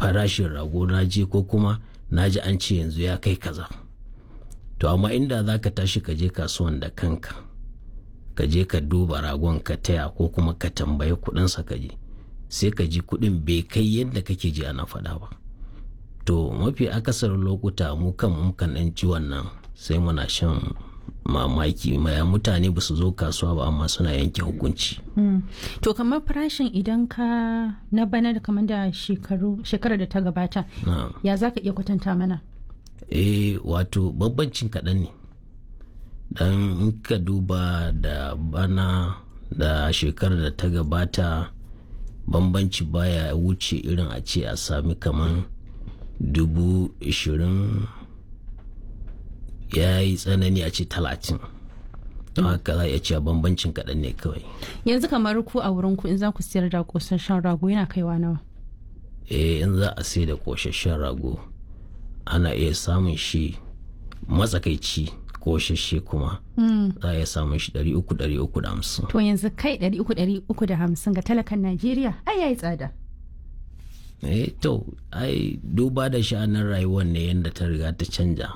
farashin rago na je ko kuma na ji an ce yanzu ya kai kaza to amma inda za ka tashi ka je kasuwan da kanka ka je ka duba ragon ka taya ko kuma ka tambayi kudinsa ka je sai ka ji kudin bai kai yadda kake ji ana faɗa ba to mafi akasarin lokuta mu kan mukan ɗan ci wannan sai muna shan mamaki maya mutane ba su zo kasuwa ba amma suna yanke hukunci to kamar farashin idan ka na bana da kamar da shekarar da ta gabata ya za ka iya kwatanta mana eh wato bambancin kaɗan ne dan in ka duba da bana da shekarar da ta gabata bambanci baya wuce irin a ce a sami kaman dubu ishirin ya yi tsanani a ce talatin don haka za a iya cewa bambancin kaɗan ne kawai yanzu kamar ku a wurin ku in za ku siyar da kosasshen rago yana kaiwa nawa eh in za a sai da kosasshen rago ana iya samun shi matsakaici kosasshe kuma za a iya samun shi ɗari uku ɗari uku da hamsin to yanzu kai ɗari uku ɗari uku da hamsin ga talakan najeriya ai yayi tsada eh to ai duba da sha'anin rayuwar ne yadda ta riga ta canja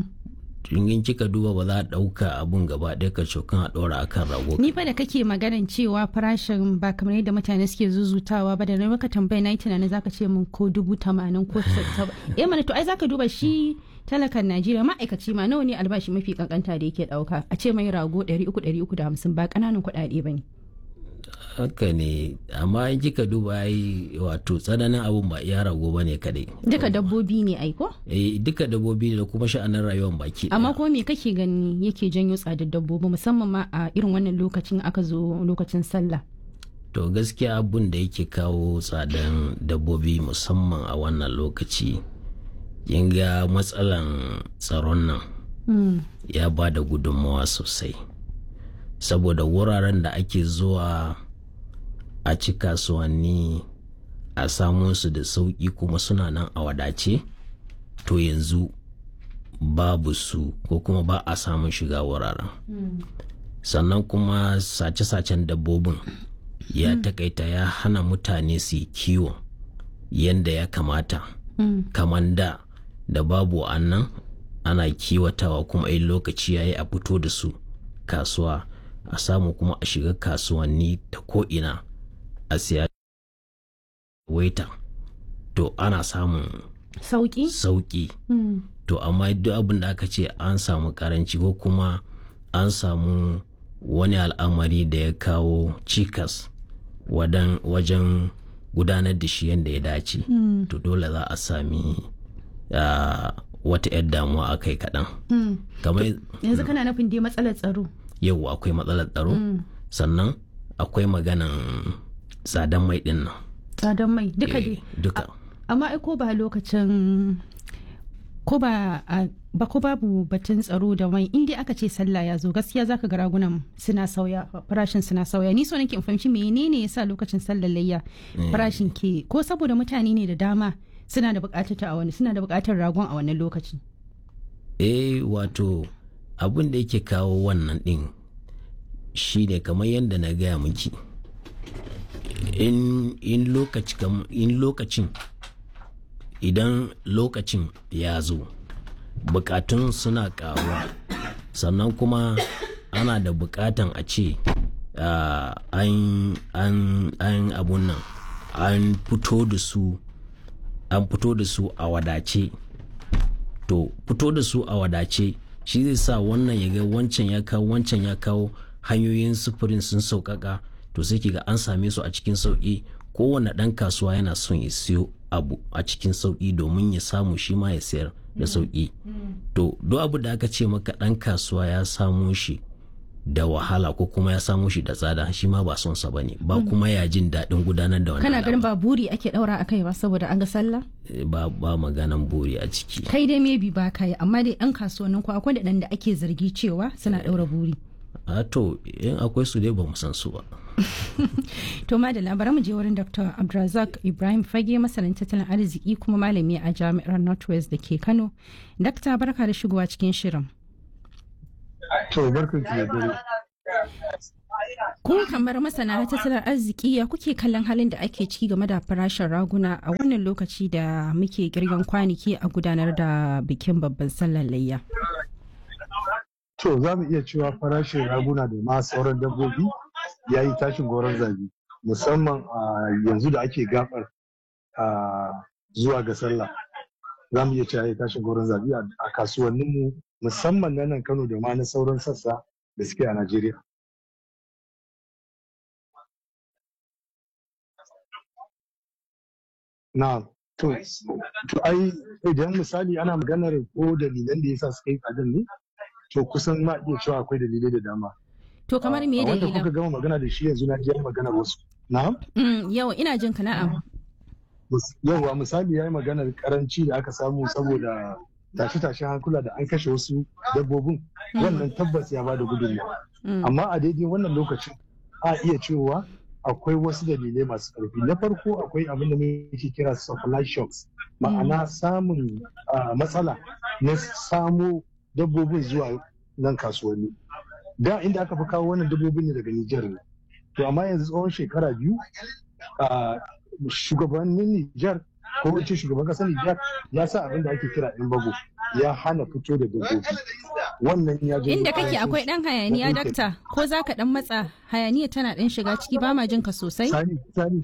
in kika duba ba za a ɗauka abun gaba ɗaya ka cokan a ɗora akan rago ni fa da kake maganan cewa farashin ba kamar yadda mutane suke zuzutawa ba da na maka tambaya na yi tunanin zaka ce min ko dubu tamanin ko saba eh mana to ai zaka duba shi talakan najeriya ma'aikaci ma nawa ne albashi mafi kankanta da yake ɗauka a ce mai rago ɗari uku ɗari uku da hamsin ba ƙananan kuɗaɗe ba ne haka ne amma in kika duba ai wato tsananin abun ba iya rago ba ne kadai duka dabbobi ne ai ko eh duka dabbobi ne da kuma sha'anin rayuwar baki amma kuma me kake gani yake janyo tsadar dabbobi musamman ma a irin wannan lokacin aka zo lokacin sallah to gaskiya abun da yake kawo tsadan dabbobi musamman a wannan lokaci kin ga matsalan tsaron nan ya ba da gudunmawa sosai saboda wuraren da ake zuwa a ci kasuwanni a samu su da sauƙi kuma suna nan a wadace to yanzu babu su ko kuma ba a samun shiga wuraren sannan kuma sace-sacen dabbobin ya takaita ya hana mutane su yi kiwo yadda ya kamata kamar da da babu annan ana kiwatawa kuma in lokaci ya yi a fito da su kasuwa a samu kuma a shiga kasuwanni ta ko'ina a siya waita to ana samun sauki sauki to amma duk abin da aka ce an samu karanci ko kuma an samu wani al'amari da ya kawo cikas wajen gudanar da shi yadda ya dace to dole za a sami wata 'yar damuwa a kai kaɗan yanzu kana nufin dai matsalar tsaro yau akwai matsalar tsaro sannan akwai maganan tsadan mai din nan tsadan mai duka dai duka amma ai ko ba lokacin ko ba ba ko babu batun tsaro da mai inda aka ce sallah ya zo gaskiya zaka ga ragunan suna sauya farashin suna sauya ni so nake in fahimci menene yasa lokacin sallar layya farashin ke ko saboda mutane ne da dama suna da bukatar ta a wani suna da bukatar ragon a wannan lokaci eh wato abin da yake kawo wannan din shi ne kamar yadda na gaya miki in lokacin idan lokacin ya zo bukatun suna karuwa sannan kuma ana da bukatan a ce an abun nan an fito da su an fito da su a wadace to fito da su a wadace shi zai sa wannan ya ga wancan ya kawo wancan ya kawo hanyoyin sufurin sun sauƙaƙa to sai ga an same su a cikin sauƙi kowane ɗan kasuwa yana son ya siyo abu a cikin sauƙi domin ya samu shi ma ya sayar da sauƙi to duk abu da aka ce maka ɗan kasuwa ya samu shi da wahala ko kuma ya samu shi da tsada shi ma ba son sa bane ba kuma ya jin daɗin gudanar da wannan kana ganin ba buri ake ɗaura a kai ba saboda an ga sallah ba ba maganan buri a ciki kai dai maybe ba kai amma dai ɗan kasuwannin ku akwai da ake zargi cewa suna ɗaura buri a to in akwai su dai ba mu san su ba to madalla bari mu je wurin dr abdulrazak ibrahim fage masanin tattalin arziki kuma malami a jami'ar northwest da ke kano dakta barka da shigowa cikin shirin to barka ki da dare Ko kamar masana tattalin arziki ya kuke kallon halin da ake ciki game da farashin raguna a wannan lokaci da muke girgan kwanaki a gudanar da bikin babban sallar layya. To za mu iya cewa farashin raguna da ma sauran dabbobi ya yi tashin goron zabi musamman a yanzu da ake gabar zuwa ga sallah. Za mu iya cewa ya yi tashin goron zabi a kasuwanninmu musamman na nan Kano da ma na sauran sassa da suke a Najeriya. Na to, to ai idan misali ana maganar ko dalilan da yasa suka yi tsadar ne, to kusan ma iya cewa akwai dalilai da dama. To kamar me Wanda dalilan? kuka gama magana da shi yanzu na ji maganar wasu. Na'am? Mm, Yau ina jin ka na'am. Yauwa misali ya yi maganar karanci da aka samu saboda tashe-tashen hankula da an kashe wasu dabbobin wannan tabbas ya bada gudunmawa. Mm, Amma a daidai wannan lokacin a iya cewa akwai wasu dalilai masu ƙarfi. Na farko akwai abin da muke kira supply shocks ma'ana samun ah, matsala na samo dabbobin zuwa nan kasuwanni. Da inda aka fi kawo wannan dabbobin ne daga Nijar ne. To amma yanzu tsawon shekara biyu ah, shugabannin Nijar ko wace shugaban ƙasar Nijar ya sa abin da ake kira in bago ya hana fito da dabbobi. Wannan ya janyo Inda kake ƙarancin akwai ɗan hayaniya na ɗinkin. dakta ko za ka ɗan matsa hayaniya tana ɗan shiga ciki ba ma jin ka sosai? Sani, sani.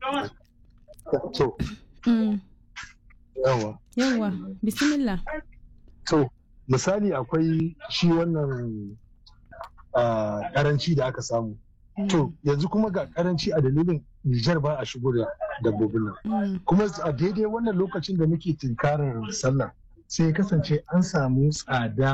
To, Mm, yawa. Yawwa, bismillah. To, misali akwai shi wannan ah, karanci da aka samu. Mm, To, yanzu kuma ga karanci a dalilin Nijar ba a shigo da dabbobin nan. mm, Kuma a daidai wannan lokacin da muke tunkarar sallah sai ya kasance an samu tsada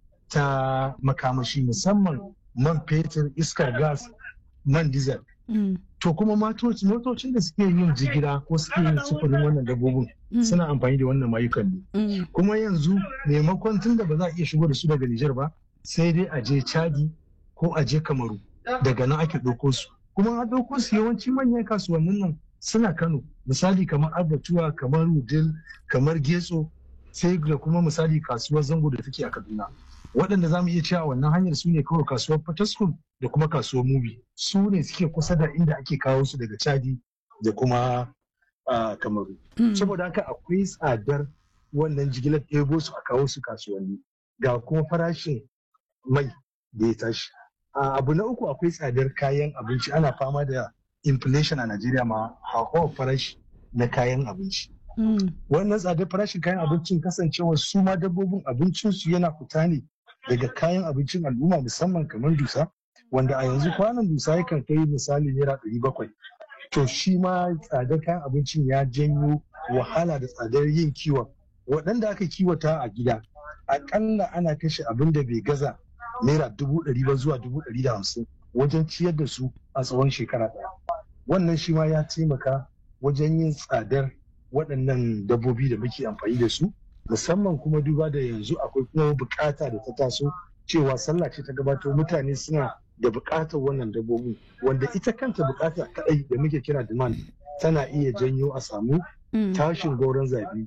ta makamashi musamman man fetur, iskar gas, man diesel. mm, To kuma matoci- motocin da suke yin jigila ko suke yin sufurin wannan dabbobin mm, suna amfani da wannan mayukan ne. mm, kuma yanzu maimakon tun da ba za a iya shigo da su daga Nijar ba sai dai a je Chadi ko a je Kamaru daga nan ake ɗauko su kuma a ɗauko su yawanci manyan kasuwannin nan suna Kano misali kamar Abatuwa kamar Wudil kamar Getso sai da kuma misali kasuwar Zango da take a Kaduna waɗanda za mu iya cewa wannan hanyar su ne kawai kasuwar Fataskum da kuma kasuwar Mubi su ne suke kusa da inda ake kawo su daga Chadi da kuma ah, Kamaru mm. saboda haka akwai tsadar wannan jigilar ɗebo su a kawo su kasuwanni ga kuma farashin mai da ya tashi A abu na uku akwai tsadar kayan abinci ana fama da inflation a najeriya ma hauhawar farashi na kayan abinci Mm, wannan tsadar farashin kayan abincin kasancewar su ma dabbobin abincinsu yana fita ne daga kayan abincin al'umma musamman kamar dusa wanda a yanzu kwanan dusa yakan kai misali naira ɗari bakwai to shi ma tsadar kayan abincin ya janyo wahala da tsadar yin kiwon waɗanda aka kiwata a gida aƙalla ana kashe abin da bai gaza naira dubu ɗari ba zuwa dubu ɗari da hamsin wajen ciyar da su a tsawon shekara ɗaya wannan shi ma ya taimaka wajen yin tsadar waɗannan dabbobi da muke amfani da su musamman kuma duba da yanzu akwai kuma bukata da ta taso cewa sallah ce ta gabato mutane suna da bukatar wannan dabbobin wanda ita kanta bukata kadai da muke kira demand tana iya janyo a samu mm. tashin gauran zabi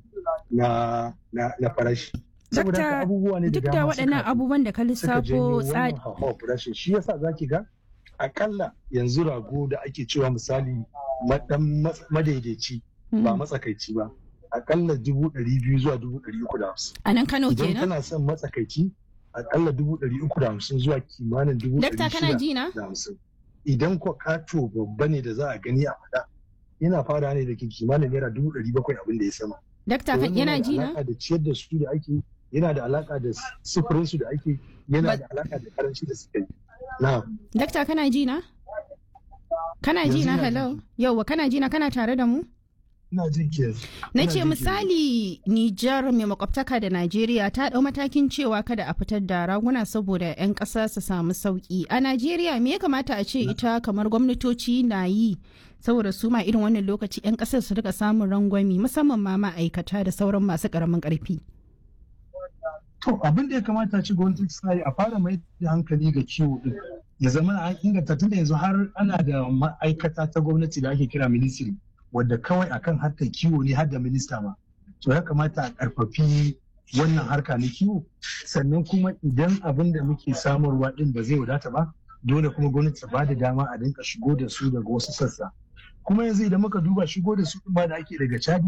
na, na, na farashi saboda Dakta, haka abubuwa ne da Duk da dama waɗannan suka- abubuwan da ka suka janyo lissafo wannan tsad- hauhawar farashin shi yasa zaki ga akalla yanzu rago da ake cewa misali madan madaidaici ba Mm. matsakaici ba akalla dubu ɗari biyu zuwa dubu ɗari uku da hamsin a nan Kano idan kenan? kana son matsakaici akalla dubu ɗari uku da hamsin zuwa kimanin dubu Dakta ɗari kana shida ji na? da hamsin idan ko kato babba ne da za a gani a faɗa yana fara ne da ke kimanin naira dubu ɗari bakwai abin da ya sama Dakta To kan wannan yana da ji na? alaƙa da ciyar da su da ake yana da alaƙa da sufurin su da ake yana Ba- da alaƙa da karanci da suka yi na Dakta kana ji na? Kana ji Yanzu na ina hello? ji. Yauwa kana ji na kana tare da mu? ina jin ki yanzu Na Ina ce jin ki. misali Nijar mai makwabtaka da Najeriya ta ɗau matakin cewa kada a fitar da raguna saboda 'yan ƙasa su samu sauƙi. A Najeriya me ya kamata a ce ita kamar gwamnatoci na yi saboda su ma irin wannan lokaci 'yan ƙasar su rika samun rangwami musamman ma ma'aikata da sauran masu ƙaramin ƙarfi. To abin da ya kamata ci gwamnati ta yi a fara mai da hankali ga kiwo din ya zama an inganta tun da yanzu har ana da ma'aikata ta gwamnati da ake kira ministry wadda kawai akan harkar kiwo ne har da minista ma. To ya kamata a karfafi wannan harka na kiwo sannan kuma idan abin da muke samarwa din ba zai wadata ba dole kuma gwamnati ta bada dama a dinka shigo da su daga wasu sassa kuma yanzu idan muka duba shigo da su ma da ake daga chadi